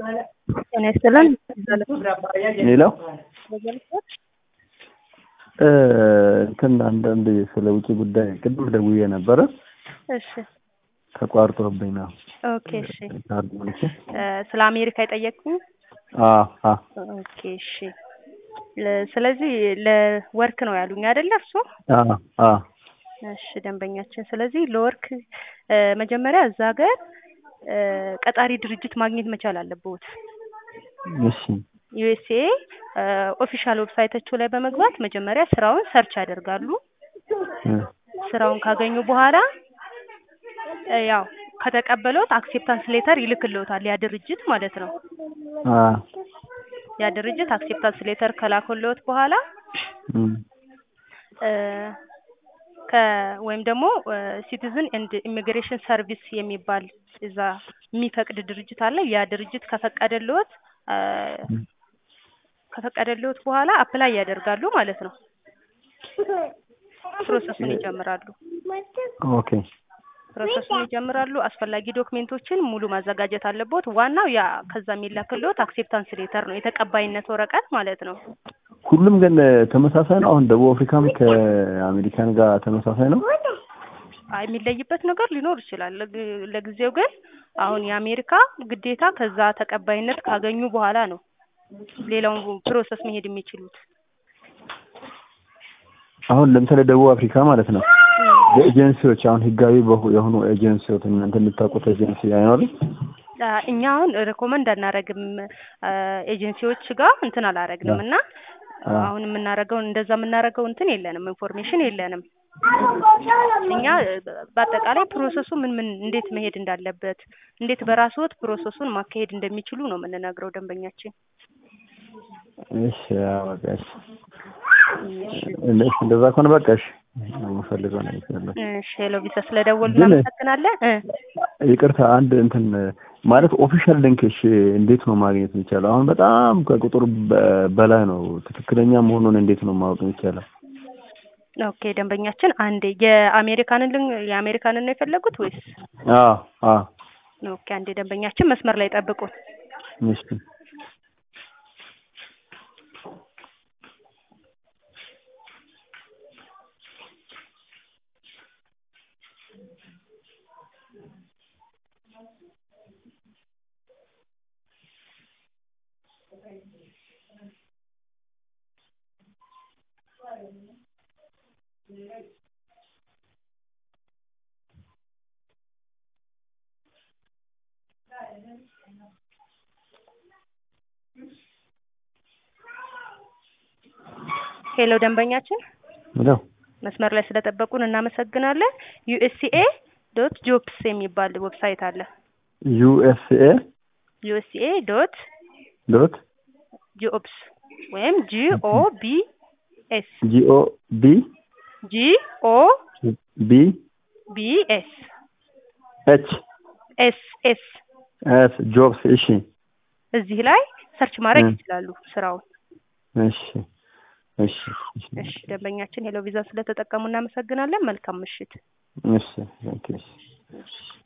ጤና ይስጥልን። ሌላው እንትን አንዳንድ ስለ ውጭ ጉዳይ ቅድም ደውዬ ነበረ እሺ ተቋርጦብኝ ነው። ኦኬ እሺ ካርድ ሞልቼ እ ስለ አሜሪካ የጠየቅኩኝ አዎ አዎ ኦኬ እሺ ለ- ስለዚህ ለወርክ ነው ያሉኝ አይደለ እርሶ? አዎ አዎ እሺ ደንበኛችን ስለዚህ ለወርክ እ መጀመሪያ እዛ ሀገር እ ቀጣሪ ድርጅት ማግኘት መቻል አለብዎት። እሺ ዩኤስኤ ኦፊሻል ዌብሳይታቸው ላይ በመግባት መጀመሪያ ስራውን ሰርች ያደርጋሉ። እ ስራውን ካገኙ በኋላ እ ያው ከተቀበሉት አክሴፕታንስ ሌተር ይልክልዎታል ያ ድርጅት ማለት ነው። አ ያ ድርጅት አክሴፕታንስ ሌተር ከላከልዎት በኋላ እም እ ከ ወይም ደግሞ ሲቲዝን ኤንድ ኢሚግሬሽን ሰርቪስ የሚባል እዛ የሚፈቅድ ድርጅት አለ። ያ ድርጅት ከፈቀደልዎት እ ከፈቀደልዎት በኋላ አፕላይ ያደርጋሉ ማለት ነው። ፕሮሰሱን ይጀምራሉ። ኦኬ ፕሮሰሱን ይጀምራሉ። አስፈላጊ ዶክሜንቶችን ሙሉ ማዘጋጀት አለብዎት። ዋናው ያ ከዛ የሚላክልዎት አክሴፕታንስ ሌተር ነው፣ የተቀባይነት ወረቀት ማለት ነው። ሁሉም ግን ተመሳሳይ ነው። አሁን ደቡብ አፍሪካም ከአሜሪካን ጋር ተመሳሳይ ነው። አይ የሚለይበት ነገር ሊኖር ይችላል። ለግ- ለጊዜው ግን አሁን የአሜሪካ ግዴታ ከዛ ተቀባይነት ካገኙ በኋላ ነው ሌላውን ፕሮሰስ መሄድ የሚችሉት። አሁን ለምሳሌ ደቡብ አፍሪካ ማለት ነው የኤጀንሲዎች አሁን ህጋዊ በሆ- የሆኑ ኤጀንሲዎች እናንተ የምታውቁት ኤጀንሲ አይኖርም? አ፣ እኛ አሁን ሪኮመንድ አናረግም ኤጀንሲዎች ጋር እንትን አላረግንም እና አ አሁን የምናረገው እንደዛ የምናረገው እንትን የለንም፣ ኢንፎርሜሽን የለንም። እኛ እ፣ በአጠቃላይ ፕሮሰሱ ምን ምን እንዴት መሄድ እንዳለበት እንዴት በራስዎት ፕሮሰሱን ማካሄድ እንደሚችሉ ነው የምንነግረው ደንበኛችን። እሺ አዎ፣ በቃ እሺ እሺ እሺ፣ እንደዛ ከሆነ በቃ እሺ የምፈልገው ነው ይችላል። እሺ ሄሎ ቪዛ ስለደወሉ ግን- እናመሰግናለን። እ ይቅርታ አንድ እንትን ማለት ኦፊሻል ሊንክ እሺ እንዴት ነው ማግኘት የሚቻለው? አሁን በጣም ከቁጥር በ- በላይ ነው። ትክክለኛ መሆኑን እንዴት ነው ማወቅ የሚቻለው? ኦኬ ደንበኛችን አንዴ የአሜሪካንን ልን የአሜሪካንን ነው የፈለጉት ወይስ? አዎ አዎ ኦኬ አንዴ ደንበኛችን መስመር ላይ ጠብቁን። እሺ ሄሎ ደንበኛችን ሄሎ መስመር ላይ ስለጠበቁን እናመሰግናለን። ዩኤስሲኤ ዶት ጆብስ የሚባል ዌብሳይት አለ። ዩኤስኤ ዩኤስሲኤ ዶት ዶት ጆብስ ወይም ጂኦ ቢ ኤስ ጂኦ ቢ ጂኦ ቢ ቢ ኤስ ኤች ኤስ ኤስ ኤስ ጆብስ እሺ እዚህ ላይ ሰርች ማድረግ እ። ይችላሉ ስራውን። እሺ እሺ እሺ እሺ ደንበኛችን ሄሎ ቪዛ ስለተጠቀሙ እናመሰግናለን። መልካም ምሽት። እሺ ኦኬ እሺ እሺ